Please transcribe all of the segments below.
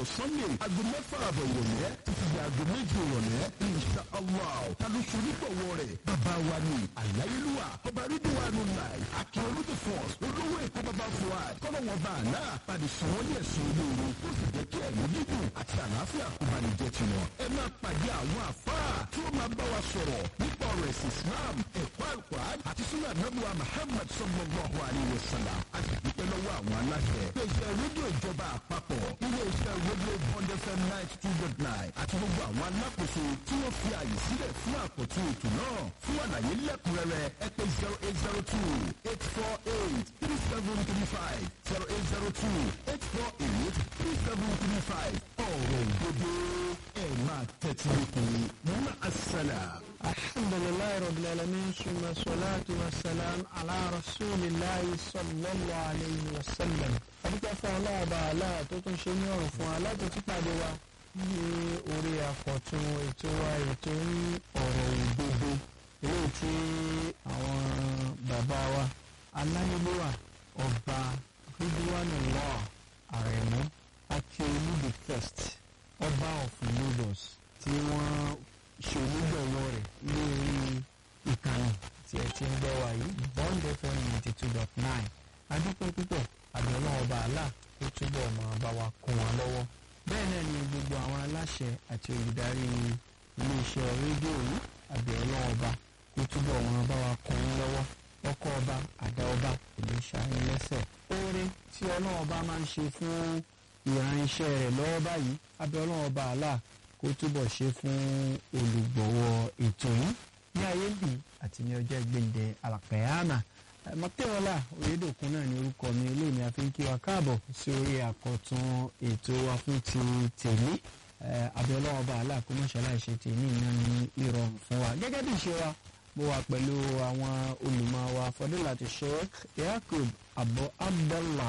sunday aago mẹ́fà àbọ̀ ìrọ̀lẹ́ títí di aago méjì ìrọ̀lẹ́ insha allah ta ló ṣe onígbọ̀wọ́ rẹ̀ bàbá wa ni àláyélúwà ọba rídíwánu láì akíọ̀lù the force olówó èkó bàbá fuad kọ́lọ́wọ́n bá àná padì sàn wọ́n ní ẹ̀sùn olóore ó sì jẹ́ kí ẹ̀mí gígùn àti àlàáfíà kó bá ní jẹ́ tiwọn. ẹ máa pàdé àwọn àfáà tí ó máa bá wa sọ̀rọ̀ nípa ọ̀rọ̀ ẹ̀sìn islam ẹ̀kọ́ àlùkòrán àti súnà nàbùwà muhammad sallallahu alayhi wa sallam a sì dúpẹ́ lọ́wọ́ àwọn aláṣẹ. iléeṣẹ́ rédíò ìjọba àpapọ̀ iléeṣẹ́ rédíò bond fm ninety two dot nine àti gbogbo àwọn alákòóso tí wọ́n fi àyè sílẹ̀ fún àkọ́tún ètò náà fún àlàyé lẹ́kùnrẹ́rẹ́ ẹ pé zero eight zero two eight four eight three seven three five zero eight zero two eight four eight three seven three five ọ̀rọ̀ òdodo ẹ̀ máa tẹ́tí lókun mọ́ àṣàlà. الحمد لله رب العالمين ثم الصلاة والسلام على رسول الله صلى الله عليه وسلم adúpẹ́ fún ọlọ́ọ̀bà aláà tó tún ṣe ní ọ̀rùn fún aláàtò tí pàdé wa ní orí àkọ́tún ètò wa ètò ní ọ̀rọ̀ òdodo eléyìí tí àwọn bàbá wa aláyélúwà ọba ridwanullah àrẹ̀mú akíọ̀lù the first ọba of lagos tí wọ́n ṣe onígbọ̀wọ́ rẹ̀ lórí ìkànnì tí ẹ ti ń gbọ́ wa yìí bond fm ninety two dot nine adúpẹ́ púpọ̀ àbẹ̀wò ọba àlà kó túbọ̀ máa bá wa kún wa lọ́wọ́ bẹ́ẹ̀ náà ni gbogbo àwọn aláṣẹ àti olùdarí iléeṣẹ́ rédíò yìí àbẹ̀wò ọba kó túbọ̀ máa bá wa kún wa lọ́wọ́ ọkọ ọba àdá ọba kò ní ṣàyẹn lẹ́sẹ̀ oore tí ọlọ́wọ́ bá máa ń ṣe fún ìránṣẹ́ rẹ̀ lọ́wọ́ báyìí abẹ́ọ́lọ́ ọba àlà kó túbọ̀ ṣe fún olùgbọ̀wọ́ ètò yìí ní ayé bì àti ní ọjọ́ gbẹ̀ndẹ̀ àlàkàyàmà mọ̀tẹ́wọ́lá oyèdòkun náà ní orúkọ mi eléyìí ni a fi ń kí wa káàbọ̀ sí orí àkọ́tún ètò wa fún ti tèmi abẹ́ọ́lọ́ ọba àlà kó mọ̀ṣálá ìṣe tèmi náà ní ìrọ̀rùn fún wa gẹ́gẹ́ bí ìṣe wa mo wà pẹ̀lú àwọn olùmọ̀ wa fọdúnláti sheikh yakub abu abdallah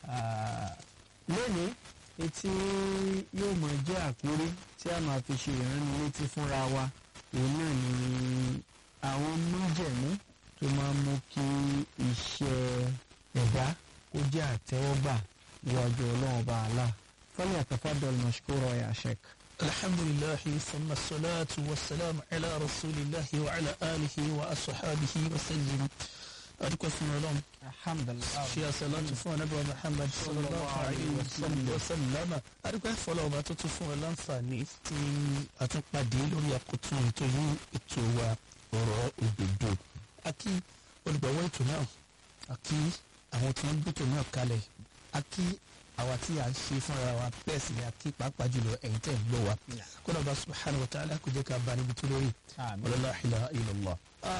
lónìí etí yóò mọ jẹ́ àkórí tí a máa fi ṣe ìránnilétí fúnra wa òun náà ni àwọn májẹ̀mú tó máa mú kí iṣẹ́ ẹ̀dá kó jẹ́ àtẹ́wọ́gbà níwájú ọlọ́run ọba àlá fọlẹ́ àtàfàdọ́lù mashkura ya sheikh. الحمد لله ثم الصلاة والسلام على رسول الله وعلى آله وأصحابه وسلم أدوك في مولون alhamdulilayi. في صلاة فون أبو محمد صلى الله عليه وسلم وسلم أدوك فلو ما تتفون الأنفاني في أتنقى لوري أقطون تجي إتوا ọ̀rọ̀ òdodo akí olùgbọ̀wọ́ ètò náà akí àwọn tí wọ́n gbẹ́tò náà kalẹ̀ akí àwa tí a ń ṣe fúnra wa bẹ́ẹ̀ sì ni akí pàápàá jùlọ ẹ̀yin tẹ̀ ń gbọ́ wa kódà bá subhanahu wa ta'ala kò jẹ́ ká bá níbi tó lórí wala ilaha illallah.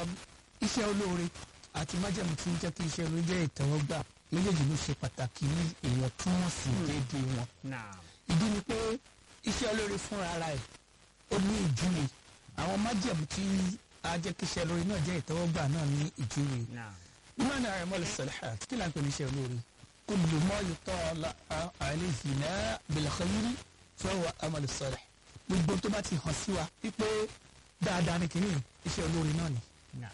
iṣẹ́ olóore àti májèmú tí ń jẹ́ kí iṣẹ́ olóore jẹ́ ìtẹ́wọ́gbà méjèèjì ló ṣe pàtàkì ní ìwọ̀ntúnwọ̀nsì déédéé wọn. ìdí ni pé iṣẹ́ olóore fúnra ara ẹ̀ ó ní ìjúwe àwọn májèmú tí a jẹ́ kí iṣẹ́ olóore náà jẹ́ ìtẹ́wọ́gbà náà ní ìjúwe. ìmọ̀nà rẹ̀ mọ́lẹ̀ sọ̀lẹ̀ kí là ń pè ní iṣẹ́ olóore kullu ma yutala alayhi na bil khayri fa huwa amal salih gbogbo tó bá ti hàn sí wa wípé dáadáa ni kìíní iṣẹ́ olóore náà ni.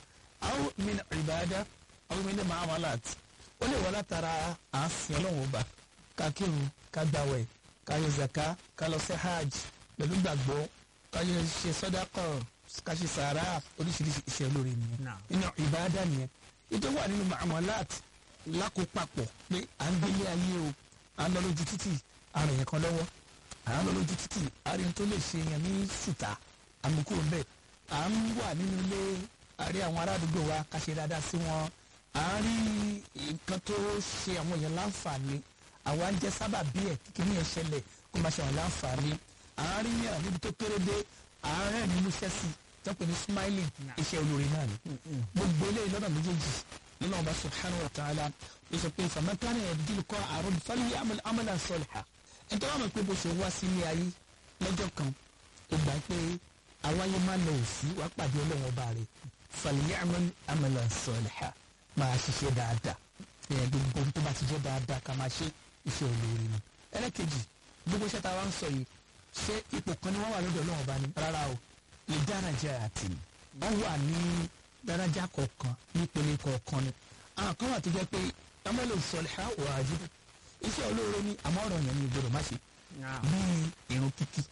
aw min ibada aw min muamalat ó lè wá látara àásìn ọlọ́run ọba ká kírun ká gbàwẹ̀ ká yọ zaka ká lọ sí hajj pẹ̀lú gbàgbọ́ ká yọ ṣe sọ́dákọ̀ ká ṣe sàárà oríṣiríṣi iṣẹ́ olóore nìyẹn nínú ibada nìyẹn ìtọ́wà nínú muamalat lákòópapọ̀ pé à ń gbélé ayé o à ń lọ lójú títì àrùn yẹn kan lọ́wọ́ à ń lọ lójú títì àrùn tó lè ṣe yẹn ní ṣùtà àmukú ń bẹ̀ à ń wà nínú ilé àrí àwọn aládùúgbò wa ká ṣe dáadáa sí wọn à ń rí nǹkan tó ṣe àwọn èèyàn láǹfààní àwa ń jẹ́ sábà bí ẹ̀ kíkiri yẹn ṣẹlẹ̀ kó máa ṣe àwọn láǹfààní à ń rí yàn níbi tó kéré dé à ń rẹ̀ nínú iṣẹ́ sí tọ́pẹ́ ní smiling iṣẹ́ olóore náà ni gbogbo eléyìí lọ́nà méjèèjì nínú ọba subhanahu wa ta'ala ló sọ pé famakana yabdil kọ́ àrùn fali amalan sọlha ẹ̀tọ́ wà mọ̀ pé bó ṣe wá sí ilé ayé lọ́jọ́ kan ó gbà pé àwáyé má lọ òsì wàá pàdé ọlọ́run ọba rẹ̀ fali amalan sọlha máa ṣiṣẹ́ dáadáa ẹ̀yẹ gbogbo tó bá ti jẹ́ dáadáa ká máa ṣe iṣẹ́ olóore ni. ẹlẹ́kejì gbogbo iṣẹ́ tá a wá ń sọ yìí ṣé ipò kan ni wọ́n wà lọ́dọ̀ ọlọ́run ọba ni rárá o lè dára jẹ́ àti wọ́n wà ní daraja kọ̀ọ̀kan nípele kọ̀ọ̀kan ni àwọn kan wà tó jẹ́ pé amẹ́lẹ̀ sọ̀lẹ́hà wà á jí iṣẹ́ olóore ni àmọ́ ọ̀rọ̀ yẹn ni ìgbọ́dọ̀ má ṣe bíi irun kíkí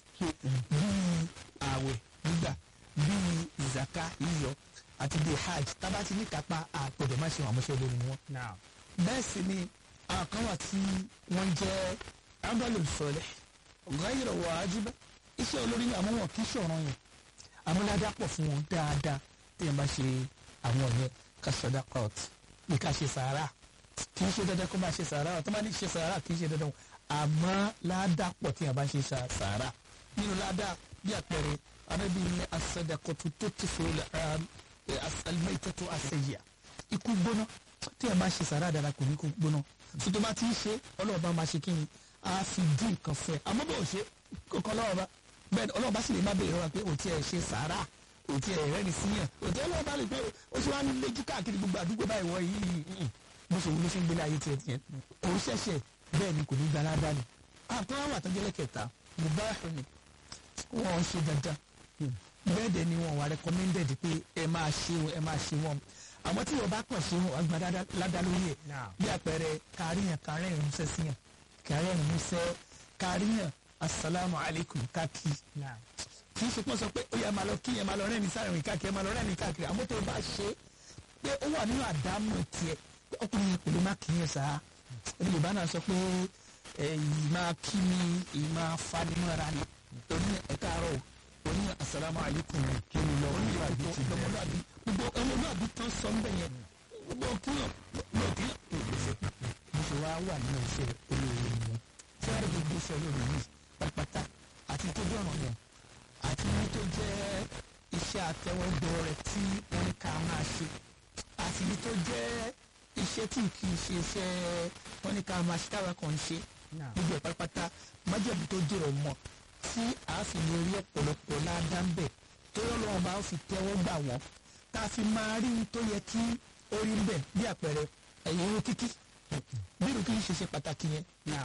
bíi ààwẹ̀ gbígbà bíi zaka yíyọ àti bíi hajj tábà ti ní kápá àpòdè má ṣe wọn àmúṣe lórí ni wọn. bẹ́ẹ̀ sì ni àwọn kan wà tí wọ́n jẹ́ amalu sọ̀lẹ̀ ghayra wajiba iṣẹ́ olórí ni àmọ́ wọn kì í ṣọ̀ràn yẹn amúládá pọ̀ fún wọn dáadáa tí yẹn bá ṣe àwọn yẹn ká sọdá court bí ká ṣe sàárà kì í ṣe dandan kó máa ṣe sàárà tó bá ní ṣe sàárà kì í ṣe dandan àmọ́ ládá pọ̀ tí yẹn bá ṣe sàárà nínú ládá bí àpẹẹrẹ arábí ní asadakotu tó ti fòrò alimẹ́tẹ́tò àṣẹyà ikú gbóná tí yẹn bá ṣe sàárà dára kò ní kú gbóná tó tó bá ti ń ṣe ọlọ́ọ̀bá máa ṣe kí ni a fi dín nǹkan fẹ́ àmọ́ bó ṣe kọ́kọ́ lọ́wọ́ bẹ́ẹ̀ ọlọ́run bá sì lè má bèèrè wa pé òtí ẹ̀ ṣe sàárà òtí ẹ̀ rẹ́ni síyàn òtí ọlọ́run bá lè pé ó ṣe wá lójú káàkiri gbogbo àdúgbò báyìí wọ yìí bó ṣe wúlò ṣe ń gbélé ayé tiẹ̀ tiẹ̀ kò ṣẹ̀ṣẹ̀ bẹ́ẹ̀ ni kò ní gba aládàá ni. àtọ́ àwọn àtọ́jọ́lẹ̀ kẹta mubáàfù ni wọ́n ṣe dandan bẹ́ẹ̀ dẹ̀ ni wọ́n wà recommended pé ẹ máa ṣe wọn ẹ máa ṣe wọn àmọ́ tí wọ́n bá kàn ṣe wọn àgbà ládàá lórí ẹ̀ bí àpẹẹrẹ káríyàn kárẹ́rìn músẹ́ síyàn kárẹ́rìn músẹ́ káríyàn asalaamu alaykum káàkiri kì í ṣe pọ́n sọ pé ó yẹ máa lọ kí yẹn máa lọ rẹ́ni sáré rìn káàkiri máa lọ rẹ́ni káàkiri àmọ́ tó o bá ṣe pé ó wà nínú àdámọ̀ tiẹ̀ pé ọkùnrin yẹn pẹ̀lú má kì í yẹn sá ẹni yorùbá náà sọ pé èyí máa kí mi èyí máa fa nínú ara ni oní ẹ̀ka àárọ̀ oní asalaamu alaykum kí ni lọ oní ìwádìí ti lọ́mọlúwàbí gbogbo ọmọlúwàbí tán sọ ń bẹ̀ yẹn gbogbo kíyàn gbogbo kíyàn bó ṣe wá wà nínú iṣẹ́ olóore wọn tí wọ́n rí gbogbo iṣẹ́ olóore yìí pátápátá àti tó jẹ́ ọ̀ràn yẹn àti ní tó jẹ́ iṣẹ́ àtẹwọ́gbọ́ rẹ̀ tí wọ́n ní ká máa ṣe àti ní tó jẹ́ iṣẹ́ tí kì í ṣe iṣẹ́ wọ́n ní ká máa ṣe táwa kan ṣe gbogbo ẹ̀ pátápátá májèlú tó dé ọmọ tí a fi lè rí ọ̀pọ̀lọpọ̀ ládàá ń bẹ̀ tó yọ lọ́wọ́ bá fi tẹ́wọ́ gbà wọ́n tá a fi máa rí tó yẹ kí ó rí ń bẹ̀ bí àpẹẹrẹ ẹ̀yìn irun kíkí bí irun kíkí ṣe ṣe pàtàkì yẹn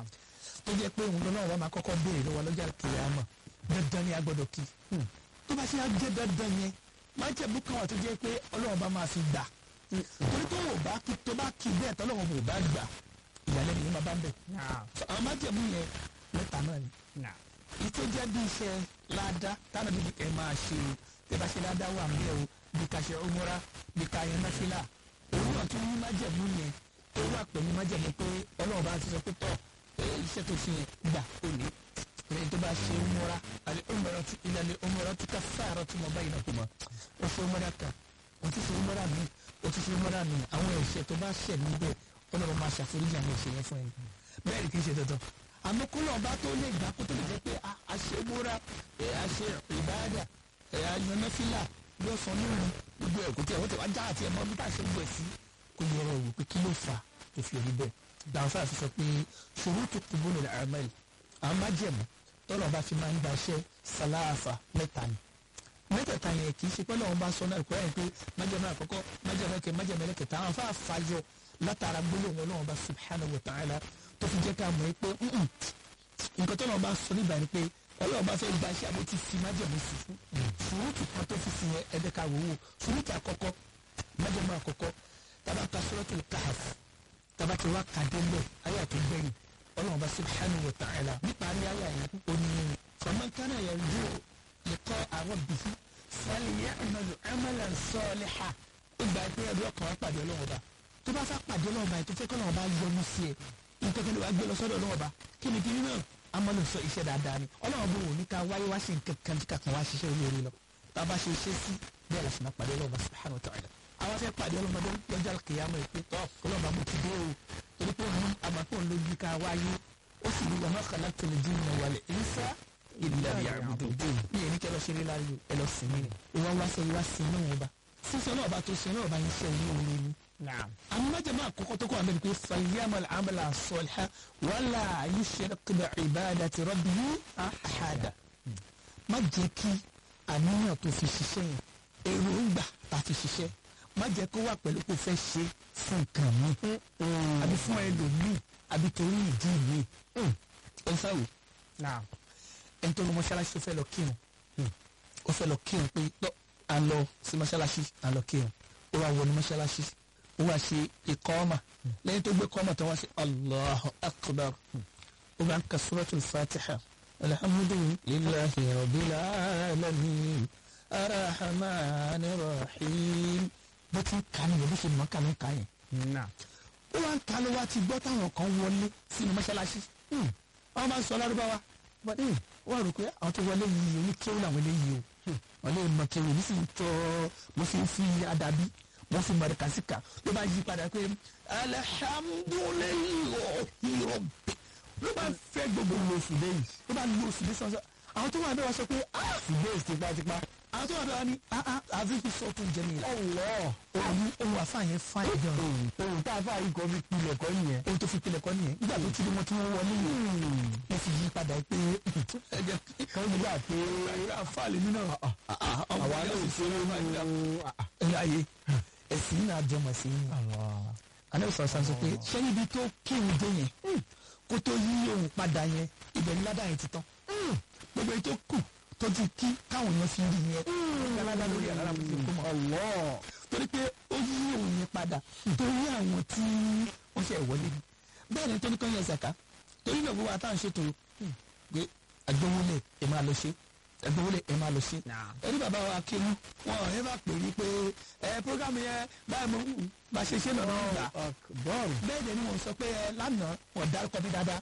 tó jẹ́ pé òun lọ́wọ́ wa máa kọ́kọ́ béèrè lọ́wọ́ lọ́jà kìlámà dandan ni a gbọ́dọ̀ kí tó bá ṣe á jẹ́ dandan yẹn máa jẹ́ bú kan wà tó jẹ́ pé ọlọ́wọ́ bá máa fi gbà torí tó o bá kí tó bá kí bẹ́ẹ̀ tọ́lọ́wọ́ bò bá gbà ìyàlẹ́ nìyẹn máa bá ń bẹ̀. àwọn máa jẹ́ bú yẹn mẹ́ta náà ni. ìtò jẹ́ bí iṣẹ́ ládá táwọn bíbí ẹ̀ máa ṣe o tẹ́ bá ṣe ládá wà ń bẹ̀ o bí ká ṣe ọmọra bí ká yẹn náfìlà òun náà tún ní májẹ̀mú yẹn ó wà pẹ̀lú májẹ̀mú pé ọlọ́wọ́ bá ti sọ pé tọ́ iṣẹ́ tó fi gbà ó ní ẹni tó bá ṣe umura àti umura tí ilẹ̀ ní umura tí ká fáàrọ̀ tí mo bá yìí nàkúmọ̀ ó ṣe umura kan ó ti ṣe umura mi ó ti ṣe umura mi àwọn ẹ̀ṣẹ̀ tó bá ṣẹ̀ níbẹ̀ ọlọ́run máa ṣàforíjì àwọn ẹ̀ṣẹ̀ yẹn fún ẹni bẹ́ẹ̀ ni kì í ṣe dandan àmọ́ kó lọ́ọ̀ bá tó lè gbà kó tó lè jẹ́ pé a ṣe umura a ṣe ìbáàdà àyànnáfílà yóò sọ nínú gbogbo ẹ̀kọ́ tí ẹ̀wọ́n tẹ̀ wá já àti ẹ̀mọ́ bí tá a ṣe gbọ́ ẹ̀ sí kó yẹ ọ̀rọ̀ wò pé kí ló fà tó fi rí bẹ́ẹ̀ dànfà fi sọ pé ṣurutu qubulil a'mal àwọn májẹ̀mú tọ́lọ̀ bá fi máa ń gbaṣẹ́ sàlàáfà mẹ́ta ni mẹ́tẹ̀ẹ̀ta yẹn kì í ṣe pé lọ́wọ́ bá sọ náà kọ́ ẹ̀ pé májẹ̀mú àkọ́kọ́ májẹ̀mú ẹ̀kẹ́ májẹ̀mú ẹlẹ́kẹ̀ta àwọn afáà fàyọ látara gbólóhùn ọlọ́wọ́ bá subhanahu wa ta'ala tó fi jẹ́ ká mọ̀ pé nǹkan tọ́lọ̀ bá sọ nígbà ni pé ọlọ́wọ́ bá fẹ́ gbaṣẹ́ àbó ti fi májẹ̀mú sí ṣurutu kan tó fi sí yẹn ẹ̀dẹ́ka wòwò ṣurutu àkọ́kọ́ májẹ̀mú àkọ́kọ́ tabata suratul kahf tabati wa kadele aya tó gbẹ̀yìn ọlọ́run bá subhanahu wa ta'ala níparí aya yẹn ó ní faman kana yarju liqa'a rabbih falya'mal 'amalan salihan ìgbà pé ẹbí ọkàn wa pàdé ọlọ́run bá tó bá fẹ́ pàdé ọlọ́run bá yẹn tó fẹ́ kọ́ ọlọ́run bá yọ́nú sí ẹ nǹkan kan wàá gbé lọ sọ́dọ̀ ọlọ́run bá kí ni kiri náà amọ̀lù sọ iṣẹ́ dáadáa ni ọlọ́run bó wò ní ká wáyé wá sí nǹkan kan tí kàkan wá ṣiṣẹ́ olóore lọ tá a bá ṣe iṣẹ́ sí bẹ́ẹ̀ la sì máa pàdé ọlọ́run bá subhanahu wa ta'ala àwọn fẹ́ pàdé ọlọ́mọdé lọ́jọ́ kìyàmọ̀ ìpè tọ́ ọlọ́mọ mo ti dé o torí pé òun àmàpọ̀ lójú ká wáyé ó sì ní wàmọ́ kàlá tẹ̀lé dín ní wàlẹ̀ ìsá ìlà yàgùdù ní èyí kẹ́ lọ ṣeré láàyò ẹ lọ sí mi ni ìwà wá sọ ìwà sí inú wọn bá sísọ náà bá tó ṣe náà bá ń ṣe ìlú orin ni. àwọn májèmá àkọ́kọ́ tó kọ́ àmì pé fàyàmọ̀ àmàlà sọ̀lá wàlà yushrik bi ibadati rabbihi ahada má jẹ́ kí àníyàn tó fi ṣiṣẹ́ yẹn èròǹgbà tá a fi ṣiṣẹ́ má jẹ́ kó wà pẹ̀lú kó fẹ́ ṣe fún nǹkan mi àbí fún ẹlòmíì àbí torí ìdí mi ẹ ń sáwò ẹni tó lọ mọ́ṣáláṣí tó fẹ́ lọ kírun ó fẹ́ lọ kírun pé tọ́ à ń lọ sí mọ́ṣáláṣí à ń lọ kírun ó wá wọnú mọ́ṣáláṣí ó wá ṣe ìkọ́ọ̀mà lẹ́yìn tó gbé kọ́ọ̀mà tó wá ṣe Allahu Akbar ó bá ń ka suratul fatiha alhamdulillahi rabbil alamin arrahmanir rahim bó ti ń ka nìyẹn bó ṣe mọ̀ ká ló ń ka yẹn náà ó wá ń ka ló wá ti gbọ́ táwọn kan wọlé sínú mọ́ṣáláṣí àwọn máa ń sọ lárúbáwá wọ́n rò pé àwọn tó wọlé yìí oníkéwù làwọn eléyìí o wọ́n lè mọ kéwù ní sì ń tọ́ mo fi ń fi àdàbí mo fi mọ̀ kàsíkà ló bá yí padà pé alihamudulilayi ọ̀hìnrọ̀ ló bá fẹ́ gbogbo lóṣù lẹ́yìn ló bá lóṣù lẹ́yìn sọ́sọ́ àwọn tó wà bẹ́ẹ̀ wá sọ pé ah ṣùgbọ́n tipátipá àwọn tó wà bẹ́ẹ̀ wá ní ah ah àfi fi sọ tó ń jẹ mi la ọ̀wọ́ òun òun àfààyàn fáyìn gan ohun tá a fà yìí kọ́ fi pilẹ̀ kọ́ nìyẹn. ohun tó fi pilẹ̀ kọ́ nìyẹn nígbà tó ti rí wọn tí wọ́n wọlé yìí wọ́n fi yí padà pé ẹ̀jẹ̀ kọ́ nígbà pé àfààní nínú àwa náà ò ṣe nínú ẹ̀yà ayé ẹ̀sìn náà jọmọ̀ sí i àná ìsọ̀rọ̀ sàn sọ pé ṣé níbi tó kéwù dé yẹn kó tó yí òun padà yẹn ibẹ̀ ní ládàá yẹn ti tán gbogbo èyí tó kù tó ti kí káwọn èèyàn fi rí yẹn ládàá lórí àlára kò fi kó mọ́ ọ̀wọ́ torí pé ó yí òun yẹn padà torí àwọn tí wọ́n ṣe wọlé ni bẹ́ẹ̀ ni tó ní kọ́ yẹn zaka torí náà gbogbo àtàwọn ṣètò pé àgbówólẹ̀ ẹ̀ máa lọ ṣe àgbówólẹ̀ ẹ̀ máa lọ ṣe ẹni bàbá wa kéwú wọn ò ní bá pè ní pé ẹ programu yẹn báyìí mo bá ṣe ṣe lọ́nà ìgbà bọ́ọ̀lù bẹ́ẹ̀ dẹ̀ ni wọ́n sọ pé ẹ lánàá wọ́n dárúkọ mi dáadáa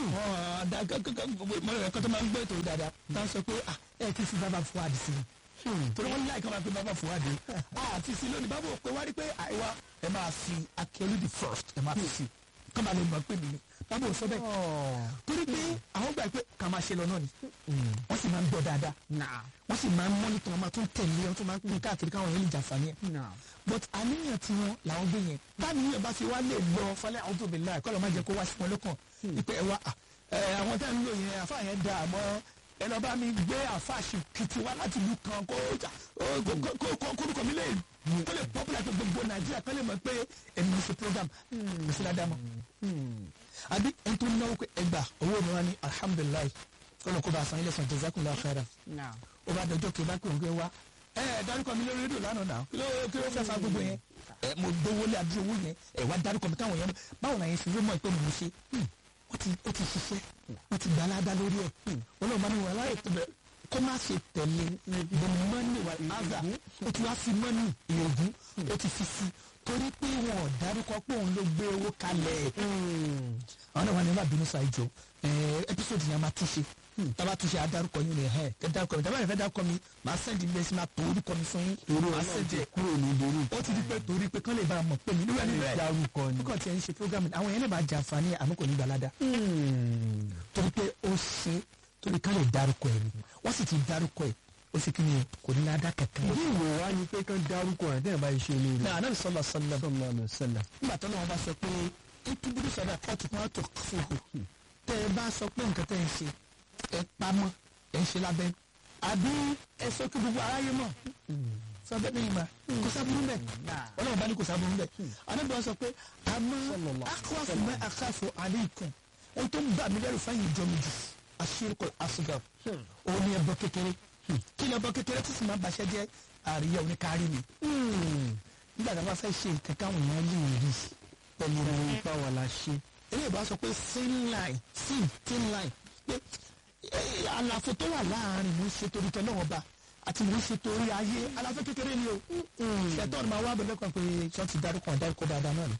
wọ́n dá mọ̀lẹ́ ẹ̀kọ́ tó máa ń gbé ètò dáadáa tá a sọ pé ẹ ti fi bàbá fún àdìsí ni torí wọ́n láì kọ́ máa pe bàbá fún àdìsí àti sí lónìí bàbá òpè wá rí pé àìwá ẹ máa fi akẹ́lú the first ẹ máa fi sí kọ́ máa lè mọ̀ pé mi ni bàbá ò sọ bẹ́ẹ̀ torí pé àwọn gbà pé ká máa ṣe lọ náà ni wọ́n sì máa ń gbọ́ dáadáa wọ́n sì máa ń mọ́nítọ̀ wọn máa tún tẹ̀lé wọn tún máa ń pín káàkiri káwọn yẹn lè jàǹfààní ẹ̀ but àníyàn tí wọn làwọn gbé yẹn báníyàn bá fi wá lè lọ falẹ̀ àwọn tóbi láì kọ́ lọ́ máa jẹ́ kó wá sí wọn lọ́kàn wípé ẹ wá àwọn tá à ń lò yẹn àfa yẹn da àmọ́ ẹ lọ bá mi gbé àfa àṣekìtì wá láti ìlú kan kó kórúkọ mi lè kó lè popular tó gbogbo nàìjíríà kó lè mọ̀ pé èmi ń ṣe program kò sí ládàá mọ́ àbí ẹni tó náwó pé ẹgbà owó mi wá ní alhamdulilayi kọ́nà kó bá a san ilé san jazakumullahu khairan ó bá dọjọ́ kí n bá pè ń gbé wá ẹ ẹ dárúkọ mi lórí rédíò lánàá náà kí ló kí ló fẹ́ fa gbogbo yẹn ẹ mo dówó lé àdúró owó yẹn ẹ wá dárúkọ mi káwọn yẹn báwo la yẹn fi wé mọ́ ẹ pé mo ṣe ó ti ó ti ṣiṣẹ́ ó ti gbà ládàá lórí ẹ̀ ọlọ́run bá ní wà láyé tó bẹ̀ kó má ṣe tẹ̀lé the money wà áza ó ti wá fi money ìyógún ó ti fi si torí pé wọn ò dárúkọ pé òun ló gbé owó kalẹ̀ àwọn náà wà ní ìbàdàn sọ àìjọ episode yẹn máa túnṣe taba túnṣe adarúkọ yín ni ẹ ẹ dárúkọ mi taba yẹn fẹ́ dárúkọ mi màá sẹ́ndì mi lẹ́sìn máa tó orúkọ mi fún yín màá sẹ́ndì ẹ̀ kúrò ní dorí ó ti di pé torí pé kán lè bá a mọ̀ pé mi níwẹ̀ níwẹ̀ dárúkọ ni. kókò tí ẹ ń ṣe program ni àwọn yẹn lè máa jàǹfààní àmọ́ kò ní gbalada torí pé ó ṣe torí kán lè dárúkọ ẹ̀ ni wọ́n sì ti dárúkọ ẹ̀ ó sì kí ni kò ní ládàá kankan. bí ìwò wa ni pé kán dárúkọ ẹ̀ tẹ́ ẹ̀ bá ṣe lórí. náà anábì sọlọ sọlọ sọlá lọ sẹlẹ. nígbà tó lọ́wọ́ bá sọ pé ìtúbúrú sọ̀rọ̀ àpọ̀tù kan tó fòhò tẹ́ ẹ bá sọ pé nǹkan tẹ́ ẹ ń ṣe ẹ pamọ́ ẹ ń ṣe lábẹ́ àbí ẹ sọ kí gbogbo aráyé mọ̀ sọ bẹ́ẹ̀ ni ìmọ̀ kò sábúrú bẹ́ẹ̀ ọlọ́run bá ní kò sábúrú bẹ́ẹ̀ anábì wọn sọ pé àmọ́ akọ́fù mẹ́ àkàfù alaykum ẹ tó ń bà mí lẹ́rù fáyìn ìjọ mi jù àṣírkọ àṣùgà òun ni ẹbọ kékeré kí ni ẹbọ kékeré tí sì máa bàṣẹ jẹ àríyá oníkárí ni nígbà tí a bá fẹ́ ṣe nǹkan káwọn èèyàn lè rí pẹ̀lú ìròyìn ipa wà la ṣe. eléyìí bá sọ pé thin line thin thin line pé àlàfo tó wà láàrin mò ń ṣe torí tọ́ lọ́wọ́ bá àti mò ń ṣe torí ayé àlàfo kékeré ni o ṣètò ọ̀nà máa wá bẹ̀rẹ̀ kan pé ṣọ́ọ̀tì dárúkọ dárúkọ dáadáa náà ni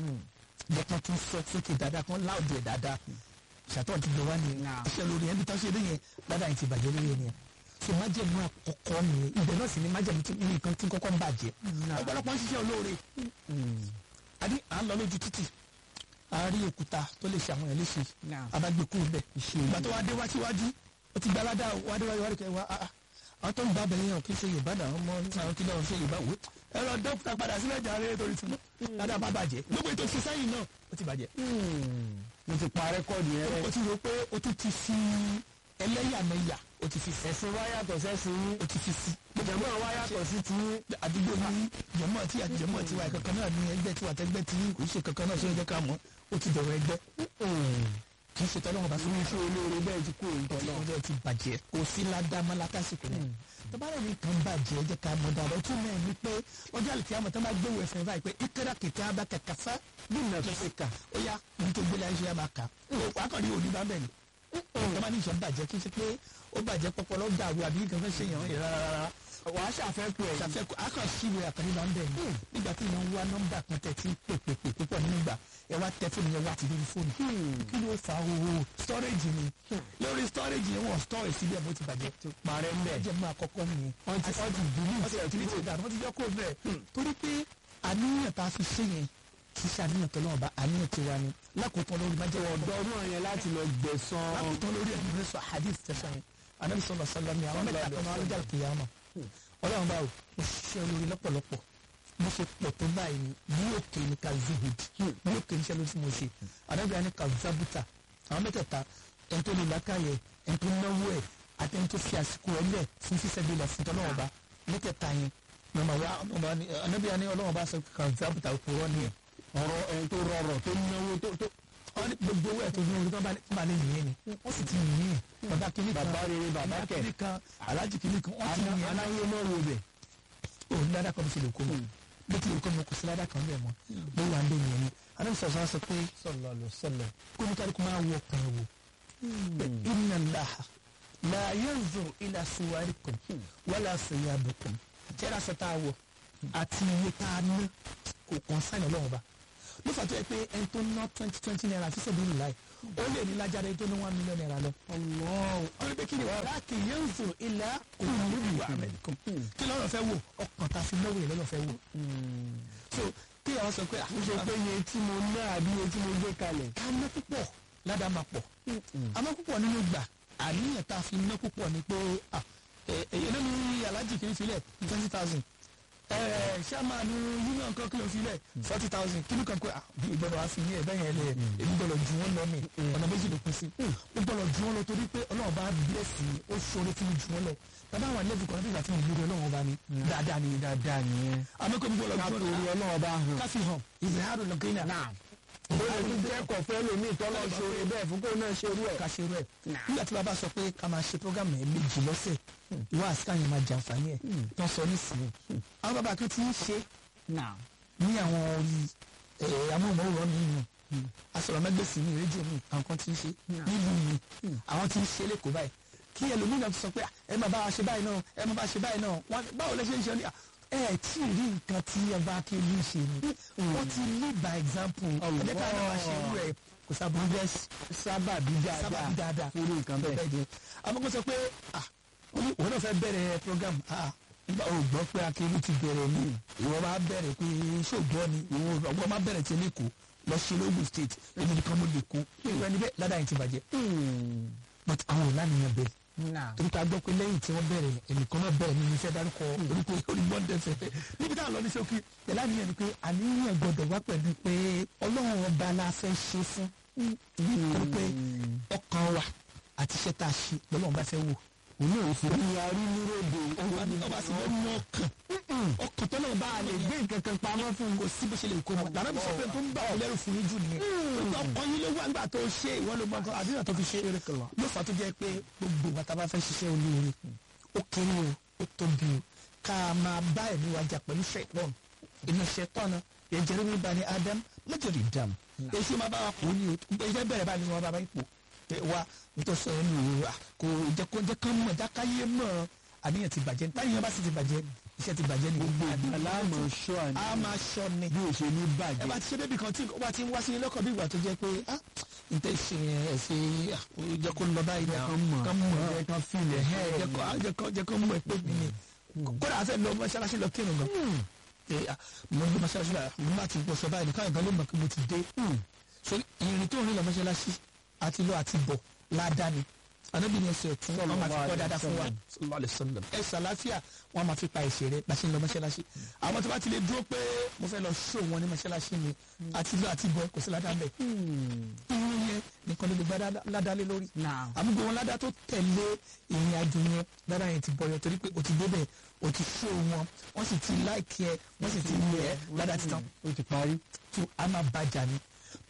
jẹ́ kan tún sọ sókè dáadáa kan láòdì ẹ̀ dáadáa ṣètò ọ̀tí gbé wá ní iṣẹ́ lórí ẹni tó ṣe lóyè dáadáa yìí ti bàjẹ́ lórí ẹni yẹn so májèmú àkọ́kọ́ ni ibẹ̀ náà sì ni májèmú tí nǹkan tí kọ́kọ́ ń bàjẹ́ ọ̀pọ̀lọpọ̀ ń ṣiṣẹ́ olóore àbí à ń lọ lójú títì a rí òkúta tó lè ṣe àwọn èèyàn léṣe abágbé kúrò bẹ́ẹ̀ ìgbà tó wá dé wá síwájú ó ti gba aládá wá dé wájú wá rí kẹ́ wá àwọn tó ń bá bẹ̀rẹ̀ yàn kí ṣe yorùbá náà ọmọ àwọn kí náà ṣe yorùbá wò ẹ lọ dókítà padà sílẹ̀ jàre torí tí wọ́n ládàá bá bàjẹ́ gbogbo ètò ìṣe sẹ́yìn náà ó ti bàjẹ́. mo ti pa rẹ́kọ̀dì yẹn. o ti rò pé o tún ti fi ẹlẹ́yàmẹ̀yà o ti fi sí. ẹ̀sìn wa yàtọ̀ sẹ́sìn yín. o ti fi sí. jẹ̀mọ́ wa yàtọ̀ sí ti yín. àdúgbò ní jẹ̀mọ́ tí àjẹmọ́ tiwa kankan náà ní ẹgbẹ́ tiwa tẹ́gbẹ́ tí kò ṣe kankan náà sóyún jẹ́ ká mọ́ o ti dọ̀rọ̀ ẹgbẹ́. kì í ṣe tọ́lọ́wọ́n bá sọ irú iṣẹ́ olóore bẹ́ẹ̀ ti kó òǹtọ̀ náà. ọjọ́ ti bàjẹ́ kò sí ládàmọ́ látàsìkò náà tọ́bárẹ̀ ní kan bàjẹ́ jẹ́ ká mọ̀ dáadáa tún náà ní pé ọjọ́ àlùkí àmọ̀ tó máa gbé wẹ̀ fún ẹ báyìí pé ìkẹ́rẹ́ kìkẹ́ abá kẹ̀kẹ́ fẹ́ bí nà tó ṣe kà. ó yá ní tó gbélé ayé máa kà wà á kàn rí òní bá bẹ̀ ni tó máa ní ìṣọ́ bàjẹ́ kí n ṣe pé ó bàjẹ́ pọpọlọ dàrú àbí nǹkan fẹ́ ṣe yàn án rárá wàá ṣàfẹ́kù ẹ̀. ṣàfẹ́kù akàn síwèé àkànní bá ń bẹ̀ ni nígbà tí wọ́n wá nọ́mbà kan tẹ̀ tí pèpèpè púpọ̀ nígbà ẹ wá tẹ fóònù yẹn wá ti lórí fóònù kí ló fa owó storage ni lórí storage yẹn wọ́n store síbẹ̀ bó ti bàjẹ́ ti parẹ́ ń bẹ̀. ẹ̀jẹ̀ máa kọ́kọ́ nìyẹn wọ́n ti wọ́n ti dùnú wọ́n ti ẹ̀tí ti dànù wọ́n ti yọ kó bẹ́ẹ̀ torí pé àníyàn tá a fi ṣe yẹn kì í ṣe àníyàn tó lọ́wọ́ bá àníyàn ti wá ni lákòótán lórí májẹ̀ wọ́n ọ̀dọ́ ọdún yẹn láti lọ gbẹ̀san. lákòótán lórí ẹ̀mí rẹ̀ sọ hadith tẹ̀sán yẹn anabi sọlọ sọlọ ni àwọn mẹ́ta kan máa ń jà kìyàmà ọlọ́run bá wò ó ṣiṣẹ́ olórí lọ́pọ̀lọpọ̀ mo ṣe pọ̀ tó báyìí ni bí òkè ni ka zuhud bí òkè ni iṣẹ́ ló ti mo ṣe anabi ani ka zabuta àwọn mẹ́tẹ̀ẹ̀ta ẹni tó lè lákàyè ẹni tó náwó ẹ̀ àti ẹni tó fi àsìkò ẹ̀ lẹ̀ fún fífẹ́ bí lọ fún tọ́lọ́wọ́ bá mẹ́tẹ̀ẹ̀ta yẹn mọ̀mọ́ wa mọ̀mọ́ ni anabi ani ọlọ́wọ́ bá sọ ka zabuta òpùrọ̀ nìyẹn ọ̀rọ̀ ẹni tó rọrọ̀ tó náwó tó tó. wọ́n ní gbogbo owó ẹ̀ tó ní orí tó bá lè yìnyín ni wọ́n sì ti yìnyín bàbá kìíní kan bàbá rere bàbá bàbá kẹ̀. kìíní kan alájì kìíní kan wọ́n ti yìnyín ẹ̀ aláyé náà wo bẹ̀. òun ládàá kan ló fi lè kó mọ́ bó ti lè kó mọ́ kò sí ládàá kan bẹ́ẹ̀ mọ́ ló wà ń bẹ̀ yẹn ni adé sọ̀rọ̀ sọ pé sọlọ lọ sọlọ. kó ní kálukú máa wọ ọkàn ẹ̀ wò pé inna Allaha la yanzuru ila suwarikum wala siyabikum jẹ́ra sọ tá a wọ̀ àti iye tá a ná kò kàn sáyìn ọlọ́run ba ló fà tó yẹ pé ẹni tó ná twenty twenty naira fi sẹ́bi nìláì ó lè ní lájáde tó ní one million naira lọ. ọ̀rọ̀ pé kí ni wàá láàkì yẹn ń zò ilà olùlù amẹ́ríkà kí lọ́rọ̀ fẹ́ wò ọkàn tá a fi náwó yẹn lọ́rọ̀ fẹ́ wò. so kí àwọn sọ pé ó ṣe pé iye tí mo ná àbí iye tí mo gbé kalẹ̀. ká ná púpọ̀ ládàá máa pọ̀ àmọ́ púpọ̀ nínú gbà àníyàn tá a fi ná púpọ̀ ni pé èyí ló ní alájì kìíní filẹ̀ twenty thousand sàmánu union kan kìlọ̀ filẹ̀ forty thousand kìlọ̀ kan pé bí ìgbọ́dọ̀ wá fi ní ẹ̀ bẹ́ẹ̀ yẹn lẹ̀ èmi gbọ́dọ̀ ju wọn lọ mi ọ̀nà méjì ló pín sí ó gbọ́dọ̀ ju wọn lọ torí pé ọlọ́run bá bílẹ̀sì ó ṣoore fún mi ju wọn lọ bàbá àwọn ilé ìfowópamọ́ nígbà tí mo lórí ọlọ́run bá ní dáadáa ni dáadáa nìyẹn. àmọ́ kò ní gbọ́dọ̀ ká ju torí wọn lọ ọlọ́run bá hàn. káfí hàn ìzẹ̀hárò lọ́gẹ́nà ó lè ní jẹ́ kọ̀fẹ́ lómi ìtọ́lọ́ ṣoore bẹ́ẹ̀ fún kó náà ṣerú ẹ̀. ká ṣe rẹ̀ nígbà tí bàbá sọ pé ká máa ṣe program ẹ̀ méjì lọ́sẹ̀ ìwà àsìkò yẹn máa jàǹfààní ẹ̀ tó ń sọ nísìnyí àwọn bàbá kan ti ń ṣe ní àwọn orí amóhùnmáwòrán mi nù asọ̀rọ̀mẹ́gbèsì ní rédíò mi àwọn kan ti ń ṣe nílùú mi àwọn ti ń ṣe lẹ́kọ̀ọ́ báyìí kí ẹlòmíràn ti sọ pé ẹ máa bá wa ṣe báyìí náà ẹ máa bá wa ṣe báyìí náà wọn báwo lẹ ṣe ń ṣe ní ẹ tí ì rí nǹkan tí ẹ bá kí ní ṣe ni wọ́n ti lead by example ẹ̀jẹ̀ ká náà ṣe irú ẹ̀ kò sábà bẹ́ẹ̀ sábà bí sábà dáadáa bí dáadáa fúru nǹkan bẹ́ẹ̀. bẹ́ẹ̀ jẹ́ àmọ́ kó sọ pé ah òun náà fẹ́ bẹ̀rẹ̀ program ah nígbà wo gbọ́ pé akéwì ti bẹ̀rẹ̀ ni ìwọ máa bẹ̀rẹ̀ pé ṣògbọ́n ni ìwọ ọgbọ́n máa bẹ̀rẹ̀ tí ní kó lọ ṣe lóògùn state èmi nìkan mo lè kó ìwọ ẹni bẹ́ẹ̀ ládàá yìí ti bàjẹ́ but àwọn ò lánìyàn bẹ́ẹ̀ torí ká gbọ́ pé lẹ́yìn tí wọ́n bẹ̀rẹ̀ ẹnìkan náà bẹ̀rẹ̀ nínú iṣẹ́ dárúkọ orúkọ olùmọ̀ọ́dẹ fẹ́ níbi táwọn lọ ní ṣókí pẹ̀lú àníyàn ni pé àníyàn gbọ́dọ̀ wá pẹ̀lú pé ọlọ́run ọba la fẹ́ ṣe fún torí pé ọkàn wa àti iṣẹ́ tá a ṣe lọ́lọ́run bá fẹ́ wò òun náà fi ní arí níròdò ọba sì lọ́ọ́ mú ọkàn ọkàn tó náà bá a lè gbé nǹkan kan pamọ́ fún kò sí bó ṣe lè kó mọ́ lànà bí sọ pé tó ń bá ọ lẹ́rù fún yín jù nìyẹn ọkàn yín ló wá nígbà tó ṣe ìwọ ló gbọ́n kan àdúrà tó fi ṣe ló fà tó jẹ́ pé gbogbo wa tá a bá fẹ́ ṣiṣẹ́ olóore ó kéré o ó tóbi o ká máa bá ẹ̀mí wa jà pẹ̀lú ṣẹ̀tọ́n inú ṣẹ̀tọ́n náà yẹn jẹ́rú mi bá ní Adam lọ́jọ́rì dàm èṣù máa bá wa kó ní o iṣẹ́ bẹ̀rẹ̀ bá ní wọn bá bá ipò wa nítorí sọ ẹnu o kò jẹ́ kó jẹ́ kán mọ̀ jákáyé mọ̀ àníyàn ti bàjẹ́ táyà bá sì ti bàjẹ́ iṣẹ́ ti bàjẹ́ ni gbogbo aláàmọ̀ ṣọ́ àní a máa ṣọ ni bí o ṣe ní ẹ bàjẹ́. bá ti ṣe débi kan tí ó bá ti ń wá sí lọ́kàn bí ìgbà tó jẹ́ pé ah nǹkan ṣe yẹn ẹ ṣe ah, ó jẹ́ kó lọ báyìí náà kán mọ̀ kán mọ̀ ẹ kán filẹ̀ ẹ jẹ́ kó jẹ́ kó jẹ́ kó mọ̀ ẹ pé mi ni kódà a fẹ́ lọ mọ́ṣáláṣí lọ kírun gan ẹ ah, mo ń lọ mọ́ṣáláṣí lọ mo bá ti gbọ́sọ báyìí nìkan ìgbà ló mọ̀ pé mo ti dé so ìrìn tó ń rìn lọ mọ́ṣáláṣí àti lọ àti bọ̀ ládàá ni anabi ni ẹsẹ ọ̀tún wọn máa fi kọ dáadáa fún wa sallallahu alaihi wasallam ẹsẹ àlàáfíà wọn máa fi pa ẹsẹ rẹ bá ṣe ń lọ mọ́ṣáláṣí àwọn tó bá ti lè dúró pé mo fẹ́ lọ ṣó wọn ní mọ́ṣáláṣí mi àti lọ àti bọ̀ kò sí ládàá bẹ́ẹ̀ irun yẹn nìkan ló lè gba ládàá lé lórí àmúgbò wọn ládàá tó tẹ̀lé ìrìn àjò yẹn ládàá yẹn ti bọyọ torí pé o ti débẹ̀ o ti ṣó wọn wọ́n sì ti láìkí ẹ wọ́n sì ti lẹ̀ ẹ́ ládàá ti tán ó ti parí. tó a máa bàjá ni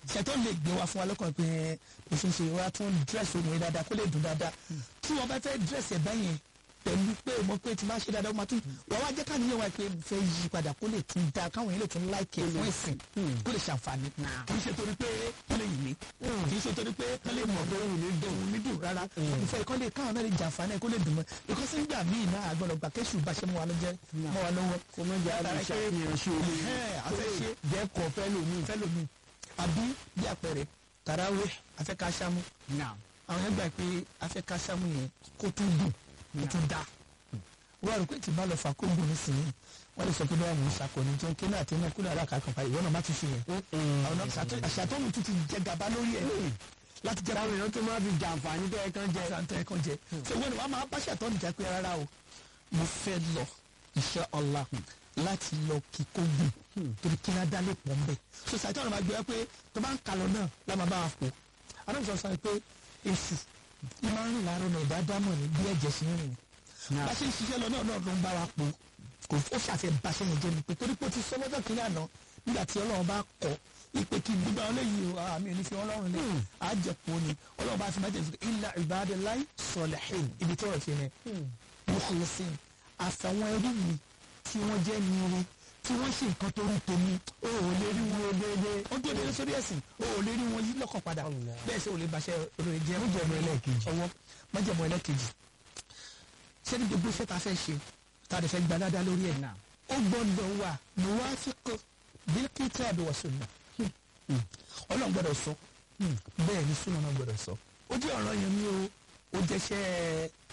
ṣètò lè gbé wa fún wa lọ́kàn pé kò ṣe ń ṣe wa tún dírẹ́sì obìnrin dáadáa kó lè dùn dáadáa tí wọ́n bá fẹ́ dírẹ́sì ẹ̀ báyẹn pẹ̀lú pé mo pé tí máa ṣe dáadáa ó máa tún wọ́n wá jẹ́ ká níyẹn wá pé fẹ́ yí padà kó lè tún da káwọn yẹn lè tún láìkè fún ẹ̀sìn kó lè ṣàǹfààní kì í ṣe torí pé kó lè yìí mí kì í ṣe torí pé kó lè mọ̀ pé òun ní dùn òun ní dùn rárá ìfẹ́ kó lè káwọn náà lè jàǹfààní ẹ̀ kó lè dùn mọ́ because nígbà míì náà àgbọ̀dọ̀ gbà kéṣù bá ṣe mọ́ wa lọ́jọ́ mọ́ wa lọ́wọ́ kò mọ jẹ́ Látara àlùṣà pé- ìyàn ṣe omi Ẹ̀hẹ́n, a fẹ́ ṣe jẹ́ kọ́ fẹ́ lómi. fẹ́ lómi àbí bí àpẹẹrẹ tàràwé afẹ́kásámú náà àwọn yẹn gbà pé afẹ́kásámú yẹn kó tún dùn kó tún dá wọ́n rò pé tí bá lọ fà kóńgò nísìnyí wọ́n lè sọ pé báyà mò ń ṣàkóní jẹun kí náà tẹ́lẹ̀ kúlẹ̀ ara kàkàn pa ìwọ náà má ti ṣe yẹn àwọn náà ṣàtọ́- àṣàtọ́nù tún ti jẹ gàba lórí ẹ̀ láti jẹ́ táwọn èèyàn tó máa fi jàǹfààní tó yẹ kán jẹ. àtàntàn ẹ̀kan jẹ ṣé wọ́n ni wọ́n máa bá ṣàtọ́nù jà pé rárá o mo fẹ́ lọ insha Allah láti lọ kí kóńgò torí kí náà dá lè pọ̀ ń bẹ̀ so ṣàtọ́nù máa gbé wá pé tó bá ń kalọ̀ náà lámà bá wa pò adájọ́ sọ pé èsì ìmọ̀ ń rìn láàárọ̀ náà ìdádámọ̀ ní bí ẹ̀jẹ̀ ṣe ń rìn bá ṣe ń ṣiṣẹ́ lọ náà náà ló ń bá wa pò kò ó ṣàfẹ́ bá ṣe yẹn jẹ́ ni pé torí pé ó ti sọ lọ́jọ́ kìíní àná nígbà tí ọlọ́run bá kọ̀ ìpè kí gbígbà ọlẹ́yìn o àmì òní fi ọlọ́run lẹ̀ àjẹpọ̀ ni ọlọ́run bá fi máa jẹ́ ilà ibadillahi salihin ibi tí ọ̀rọ̀ ṣe yẹn mukhlisin àfàwọn ẹrú mi tí wọ́n jẹ́ nire tí wọ́n ṣe nǹkan tó rí tèmi o ò lè rí wọn déédéé ó tó déédéé sórí ẹ̀sìn o ò lè rí wọn yí lọ́kàn padà bẹ́ẹ̀ sẹ́ ò lè bàṣẹ òròyìn jẹ́ Májẹ̀mú ẹlẹ́ẹ̀kejì. ọwọ́ májẹ̀mú ẹlẹ́ẹ̀kejì ṣé ní gbogbo iṣẹ́ ta fẹ́ ṣe ta lè fẹ́ gba dáadáa lórí ẹ̀ Náà. ó gbọ́dọ̀ wà muwafiq bil kitabi wa sunnah ọlọ́run gbọ́dọ̀ sọ bẹ́ẹ̀ ni súnà náà gbọ́dọ̀ sọ ó jẹ́ ọ̀rọ̀ yẹn mi o ó jẹ́ṣẹ́